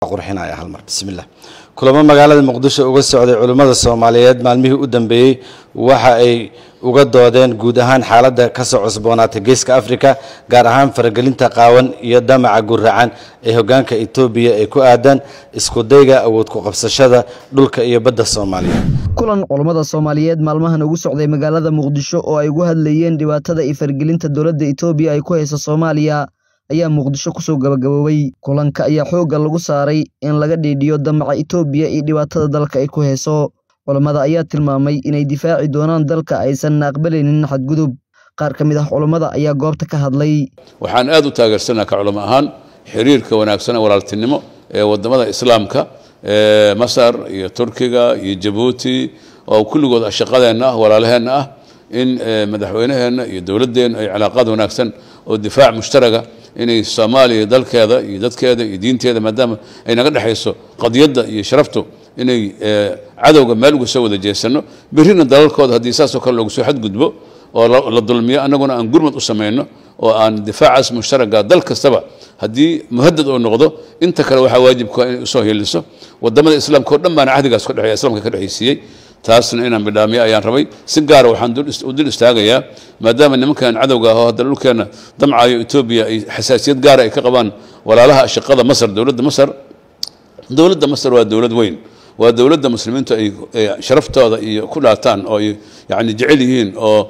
qurxinaya halmar bismillah kulamo magaalada muqdisho uga socday culimmada soomaaliyeed maalmihii u dambeeyey waxa ay uga doodeen guud ahaan xaaladda kasoo cusboonaatay geeska africa gaar ahaan faragelinta qaawan iyo damaca guracan ee hogaanka etoobiya ay ku aadaan iskudayga awood ku qabsashada dhulka iyo badda soomaaliya kulan culammada soomaaliyeed maalmahan ugu socday magaalada muqdisho oo ay ugu hadlayeen dhibaatada iyo faragelinta dowladda etoobiya ay ku hayso soomaaliya ayaa muqdisho kusoo gabagaboobay kulanka ayaa xoogga lagu saaray in laga dhiidhiyo damaca etoobiya iyo dhibaatada dalka ay ku hayso culammada ayaa tilmaamay inay difaaci doonaan dalka aysan aqbalaynin xadgudub qaar ka mid ah culammada ayaa goobta ka hadlay waxaan aad u taageersanaa ka culamo ahaan xiriirka wanaagsan ee walaaltinimo ee wadamada islaamka ee masar iyo turkiga iyo jabuuti oo kulligood shaqadeenna ah walaalaheenna ah in madaxweynaheenna iyo dowladdeenna ay cilaaqaad wanaagsan oo difaac mushtaraga inay soomaaliya dalkeeda iyo dadkeeda iyo diinteeda maadaama ay naga dhexayso qadiyadda iyo sharaftu inay cadowga meel uga soo wada jeesano berrina dalalkooda haddii saasoo kale loogu soo xadgudbo oo la dulmiyo annaguna aan gurmad u samayno oo aan difaacaas mushtaraga dal kastaba haddii muhadad oo noqdo inta kale waxaa waajibka inay usoo hiliso wadamada islaamka oo dhan baana cahdigaas ka dhexeeya islamka ka dhexaysiiyey taasna inaan bidhaamiyo ayaan rabay si gaara waxaan u dul istaagayaa maadaama nimankan cadowga ahoo hadda dhulkeenna damcayo etoobiya ay xasaasiyad gaara ay ka qabaan walaalaha shaqada masar dowladda masar dowladda masar waa dowlad weyn waa dowladda muslimiintu ay sharaftooda iyo ku dhaataan oo ay yani jecel yihiin oo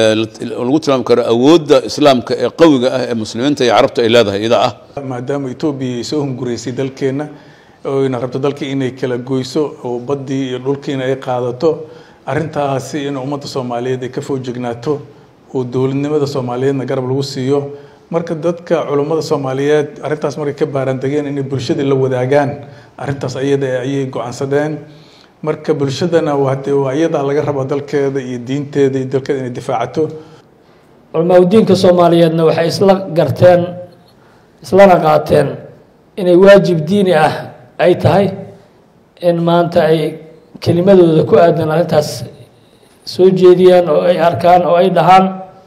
lagu tilmaami karo awoodda islaamka ee qawiga ah ee muslimiinta iyo carabta ay leedahay ida ah maadaama etoobiya ay soo hunguraysay dalkeenna oyna rabto dalkii inay kala goyso oo baddii iyo dhulkiina ay qaadato arrintaasi in ummadda soomaaliyeed ay ka foojignaato oo dowladnimada soomaaliyeedna garab lagu siiyo marka dadka culummada soomaaliyeed arrintaas markay ka baarandegeen inay bulshada la wadaagaan arrintaas ayada ayay go-aansadeen marka bulshadana wade waa iyadaa laga rabo dalkeeda iyo diinteeda iyo dalkeeda inay difaacato culamaauddiinka soomaaliyeedna waxay isla garteen islana qaateen inay waajib diini ah ay tahay in maanta ay kelimadooda ku aadan arrintaas soo jeediyaan oo ay arkaan oo ay dhahaan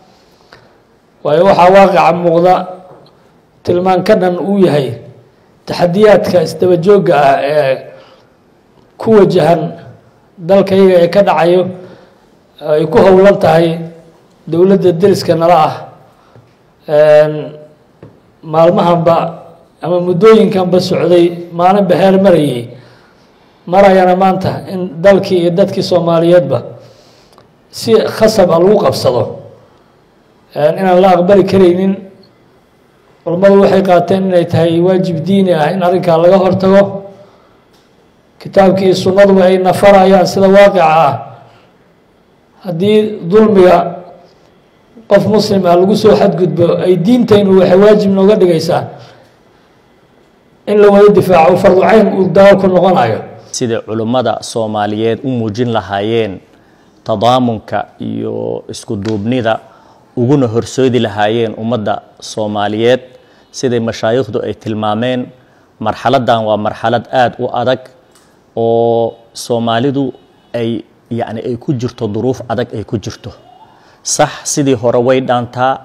waayo waxaa waaqica muuqda tilmaan ka dhan uu yahay taxadiyaadka isdaba joogga ah ee ku wajahan dalkayga ee ka dhacayo ay ku howlan tahay dowladda deriska nala ah maalmahanba ama muddooyinkanba socday maalinba heer marayay marayana maanta in dalkii iyo dadkii soomaaliyeedba si khasab a lagu qabsado inaan la aqbali karaynin culammadu waxay qaateen inay tahay waajib diini ah in arrinkaa laga hortago kitaabkii iyo sunnaduba ay nafarayaan sida waaqica ah haddii dulmiga qof muslim ah lagu soo xadgudbo ay diintaynu waxay waajib nooga dhigaysaa in la wada difaaco farducayn uu daawo ku noqonayo sida culummada soomaaliyeed u muujin lahaayeen tadaamunka iyo isku duubnida uguna horsoodi lahaayeen ummadda soomaaliyeed siday mashaayikhdu ay tilmaameen marxaladdan waa marxalad aada u adag oo soomaalidu ay yacni ay ku jirto duruuf adag ay ku jirto sax sidii hore way dhaantaa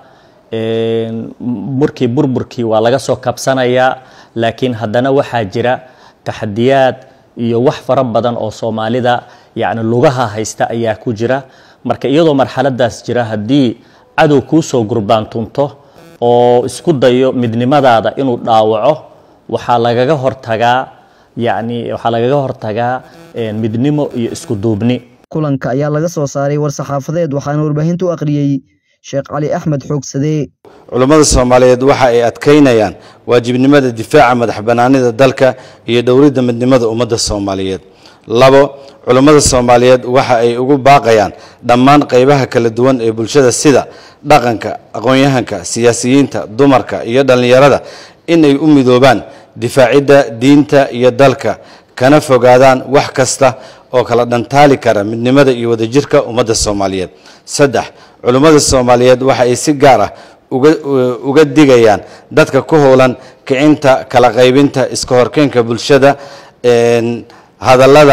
markii burburkii waa laga soo kabsanayaa laakiin haddana waxaa jira taxadiyaad iyo wax fara badan oo soomaalida yacni lugaha haysta ayaa ku jira marka iyadoo marxaladaas jira haddii cadow kuu soo gurbaantunto oo isku dayo midnimadaada inuu dhaawaco waxaa lagaga hortagaa yacni waxaa lagaga hortagaa midnimo iyo isku duubni kulanka ayaa laga soo saaray war-saxaafadeed waxaana warbaahinta u akhriyey sheekh cali axmed xoogsadee culummada soomaaliyeed waxa ay adkaynayaan waajibnimada difaaca madax bannaanida dalka iyo dhowridda midnimada ummadda soomaaliyeed labo culummada soomaaliyeed waxa ay ugu baaqayaan dhammaan qaybaha kala duwan ee bulshada sida dhaqanka aqoon-yahanka siyaasiyiinta dumarka iyo dhallinyarada inay u midoobaan difaacidda diinta iyo dalka kana fogaadaan wax kasta oo kala dhantaali kara midnimada iyo wadajirka ummadda soomaaliyeed saddex culummada soomaaliyeed waxa ay si gaar ah uga digayaan dadka ku howlan kicinta kala qaybinta iska horkeynka bulshada hadallada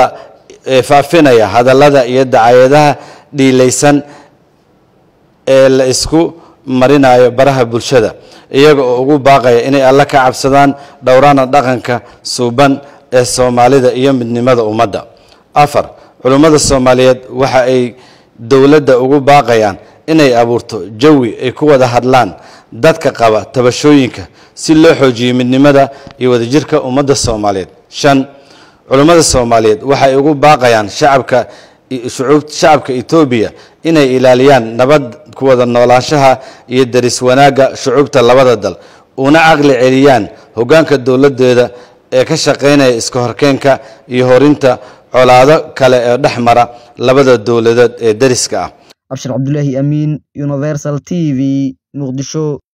faafinaya hadallada iyo dacayadaha dhiilaysan ee la isku marinayo baraha bulshada iyaga oo ugu baaqaya inay alle ka cabsadaan dhowraana dhaqanka suuban ee soomaalida iyo midnimada ummadda afar culummada soomaaliyeed waxa ay dowladda ugu baaqayaan inay abuurto jawi ay ku wada hadlaan dadka qaba tabashooyinka si loo xoojiyo midnimada iyo wadajirka ummadda soomaaliyeed shan culummada soomaaliyeed waxay ugu baaqayaan shacabka shacabka etoobiya inay ilaaliyaan nabad ku wada noolaanshaha iyo daris wanaagga shucuubta labada dal una caqli celiyaan hoggaanka dowladdeeda ee ka shaqaynaya iska horkeenka iyo horinta colaado kale ee dhex mara labada dowladood ee dariska ah abshir cabdulaahi amiin universal t v muqdisho